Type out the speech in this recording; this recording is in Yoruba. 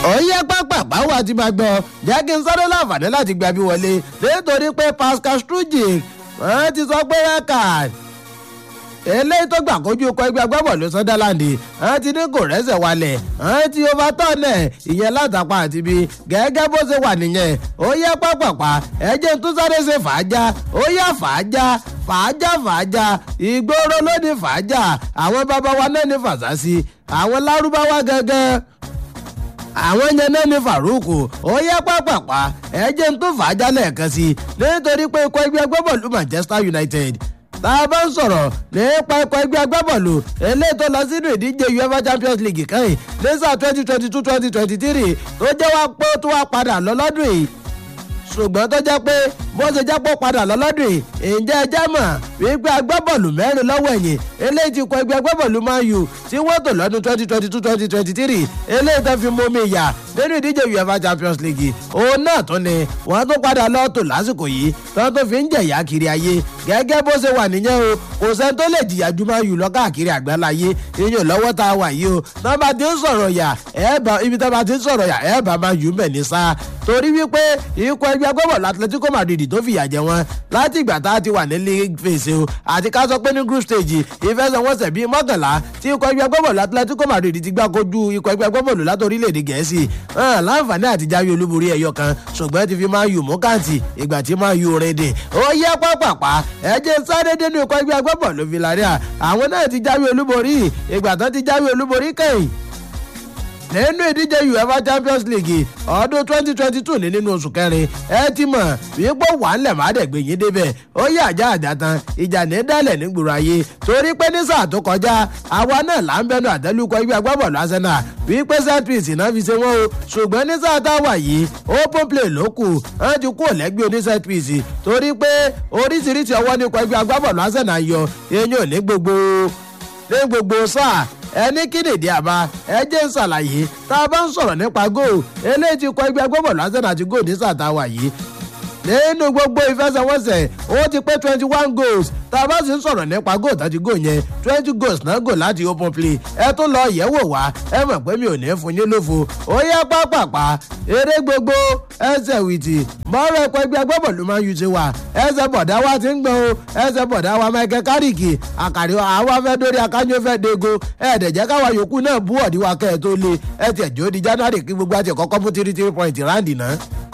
òye pápá báwo àti máa gbọ́ jẹ́ kí n sáré láǹfààní láti gba bí wọlé nítorí pé pascal strujic wọ́n ti sọ pé record eléyìí tó gbà kojú ikọ̀ ẹgbẹ́ agbábọ̀lù sunderland wọ́n ti ní kò rẹ́sẹ̀ walẹ̀ wọ́n ti overturn ẹ̀ ìyẹn látàpá àti bí gẹ́gẹ́ bó ṣe wà nìyẹn ó yẹ pápápá ẹ̀jẹ̀ tó sáré ṣe fàájà ó yẹ fàájà fàájà fàájà ìgboro ló ní fàájà àwọn bàbá wa náà ní fàṣásí àwọn lárúbáwá gẹ́gẹ́ àwọn yẹn náà ní farouk ó yẹ pápápá ẹjẹ tó fà á jálẹ̀ kan sí i nítorí pé ikọ̀ ẹgbẹ́ agbábọ̀lù manchester united tá a bá ń sọ̀rọ̀ nípa ikọ̀ ẹgbẹ́ agbábọ̀lù eléyìí tó lọ sínú ìdíje uefa champions league kan yìí ní sáà twenty twenty two twenty twenty three tó jẹ́ wá pé tó wá padà lọ lọ́dún yìí ṣùgbọ́n tó jẹ́ pé bó ṣe jẹ́ pé ó padà lọ́lọ́dún yìí ǹjẹ́ ẹ jẹ́ mọ̀ wípé agbábọ́ọ̀lù mẹ́rin lọ́wọ́ ẹ̀yìn eléyìí ti kọ ẹgbẹ́ agbábọ́ọ̀lù man u tí wọ́n tò lọ́dún twenty twenty two twenty twenty three eléyìí tó fi mú mi yà nínú ìdíje uefa champions league òun náà tún ni wọ́n tún padà lọ́ọ́ tò lásìkò yìí tó tó fi ń jẹ̀yà kiri ayé gẹ́gẹ́ bó ṣe wà nìyẹn o kò sẹ́ni tó lè jìyà ju man u lọ káàkiri àgbáláyé iyùn lọ́wọ́ tá a wà yìí o tó bá ti ń sọ̀rọ̀ yà ẹ̀ẹ́bà ibi tó bá ti ń sọ̀rọ̀ yà ẹ̀ẹ́bà man u mẹ̀ ní sáà torí wípé ikọ̀ ẹgbẹ́ agbábọ̀ọ̀lù atletico madrid tó fìyà jẹ wọn láti ìgbà tá a ti wà ní league phase o àti ká sọ pé ní group stage ìfẹsẹ̀wọnsẹ̀ bíi mọ́kànlá tí ikọ̀ ẹgbẹ́ agbábọ̀ọ̀lù atletico madrid ti gbá kojú ikọ̀ ẹgbẹ́ agbábọ̀ọ̀lù láti orílẹ̀-èdè gẹ̀ẹ́sì láǹfààní àti jáwé olúborí ẹ̀yọ kan ṣùgbọ́n ti fi máa yù mú kàǹtì ìgbà tí máa yù rìn dè ó yẹ pápápá ẹ̀jẹ̀ sáré dénú ikọ̀ ẹgbẹ́ agbábọ̀ọ̀lù villarreal àwọn náà ti jáwé olúborí ìgbà tán ti jáwé olúborí kẹ́yìn nínú ìdíje uefa champions league ọdún twenty twenty two ní nínú oṣù kẹrin ẹ ti mọ̀ wípé wà ń lẹ̀ má dẹ̀ gbé yín débẹ̀ ó yẹ àjà àjà tán ìjà ní dálẹ̀ nígboro ayé torí pé ní sáà tó kọjá àwa náà là ń bẹnu àtẹlùkọ ẹgbẹ́ agbábọ̀ọ̀lù arsenal wípé set piece náà fi ṣe wọ́n o ṣùgbọ́n ní sáà táwà yìí open play ló kù wọ́n ti kú òlẹ́gbẹ́ oní set piece torí pé oríṣiríṣi ọwọ́ nípa ẹgbẹ́ agbábọ̀ọ̀lù arsenal yọ eyín ò ní gbogbo ní gbogbo sáà ẹni kíndìndín àbá ẹjẹ ń ṣàlàyé tá a bá ń sọ̀rọ̀ nípa góò eléyìí ti kọ ẹgbẹ́ agbábọ̀ọ̀lù arsenal àti góò ní sàtáwà yìí nínú gbogbo ìfẹsẹ̀wọnsẹ̀ ó ti pé twenty one goals tá a bá sì ń sọ̀rọ̀ nípa góò tàbí góò yẹn twenty goals náà gò láti open play ẹ tún lọ yẹ̀wò wá ẹ mọ̀ pé mi ò ní fún yín lófo ó yẹ pápápá eré gbogbo ẹsẹ̀ wìtì mọ́rọ̀ ẹ̀kọ́ ẹgbẹ́ agbábọ̀ọ̀lù máa ń yù ti wà ẹsẹ̀ bọ̀dá wa ti ń gbọ́n o ẹsẹ̀ bọ̀dá wa michael kárìkì àkàrí àwa fẹ́ dórí akájọ fẹ́ dego ẹ̀ẹ́dẹ̀jẹ́ káwa yòókù náà bú ọ̀dí wa kẹ́ ẹ̀ tó lé ẹ̀ tiẹ̀ jó di january kí gbogbo àti ẹ̀kọ́kọ́ mú three three point ráǹdì náà.